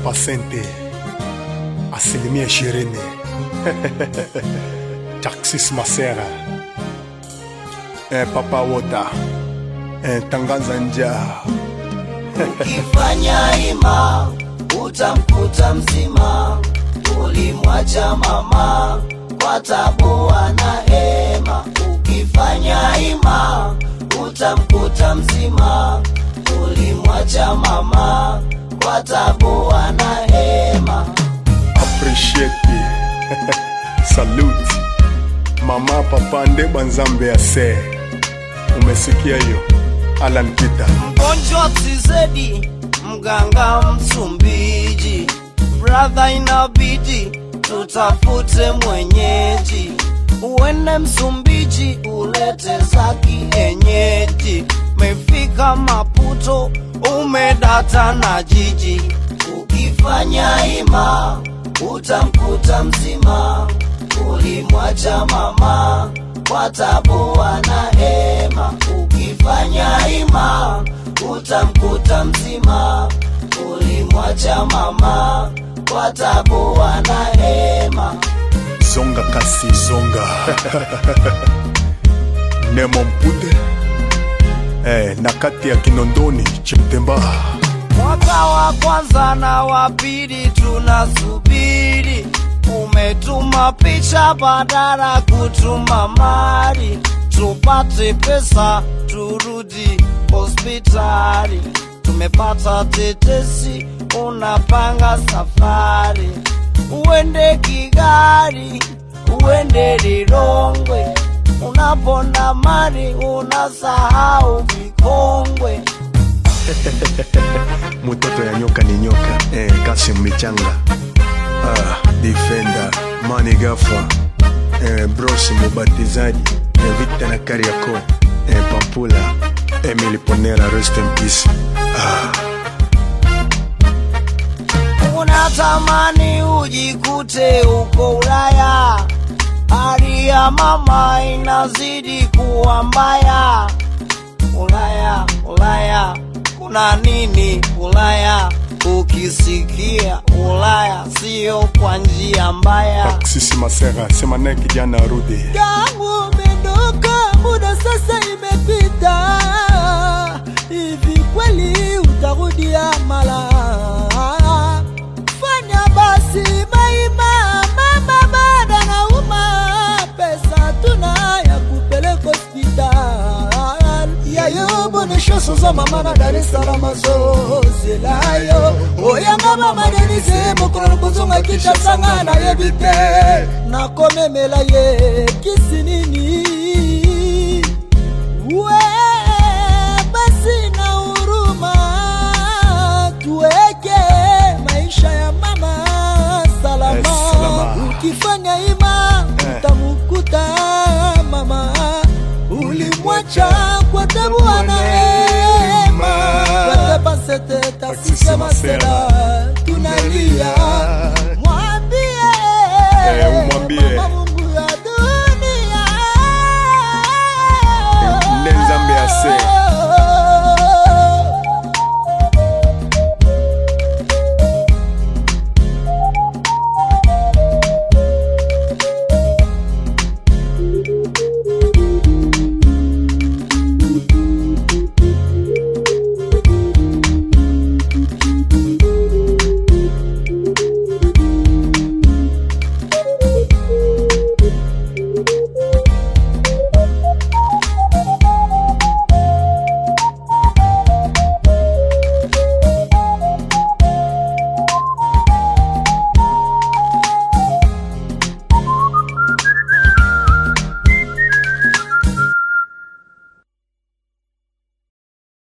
pasente asilimia ishirini Taxis Masera eh, Papa Wota eh, Tanganza Nja Ukifanya ima utamkuta mzima, ulimwacha mama kwa tabu na hema. Ukifanya ima utamkuta mzima, ulimwacha mama kwa tabu na hema. appreciate salute mama papa ndeba nzambe ase umesikia hiyo Alan Peter mgonjwa tizedi mganga msumbiji bradha inabidi tutafute mwenyeji uende msumbiji ulete za kienyeji mefika maputo umedata na jiji ukifanya ima utamkuta mzima ulimwacha mama kwa tabu na hema ukifanya ima utamkuta mzima ulimwacha mama kwa tabu na hema zonga kasi zonga nemo mpude eh, na kati ya kinondoni chimtemba mwaka wa kwanza na wa pili tunasubiri umetuma picha badala kutuma mali tupate pesa turudi hospitali tumepata tetesi unapanga safari uende kigali uende lilongwe unaponda mali unasahau vikongwe mutoto ya nyoka ni nyoka eh, kasi michanga ah, defender mani gafa eh, bros mubatizaji eh, vita na kariako eh, pampula emily ponera rest in peace ah, unatamani ujikute uko Ulaya, hali ya mama inazidi kuwa mbaya. Ulaya, Ulaya, kuna nini Ulaya? Ukisikia Ulaya sio kwa njia mbaya. sisi masera sema naye kijana arudi tangu umeondoka, muda sasa imepita, hivi kweli utarudia mala? Fanya basi maima, mama bada na uma, pesa tuna ya kupeleka hospital yayo bonesho sozo mama na Dar es Salaam zozelayo oyanga mama denise mokolo lokozonga kinshasanga nayebi te nakomemela ye kisi nini we basi na huruma tuweke maisha ya mama salama, Eh, salama. ukifanya ima Eh. utamukuta mama ulimwacha kwa tabu anaema watebasete tasise masela tunalia mwambie Eh, umwambie. mama Mungu ya dunia nde nzambe ase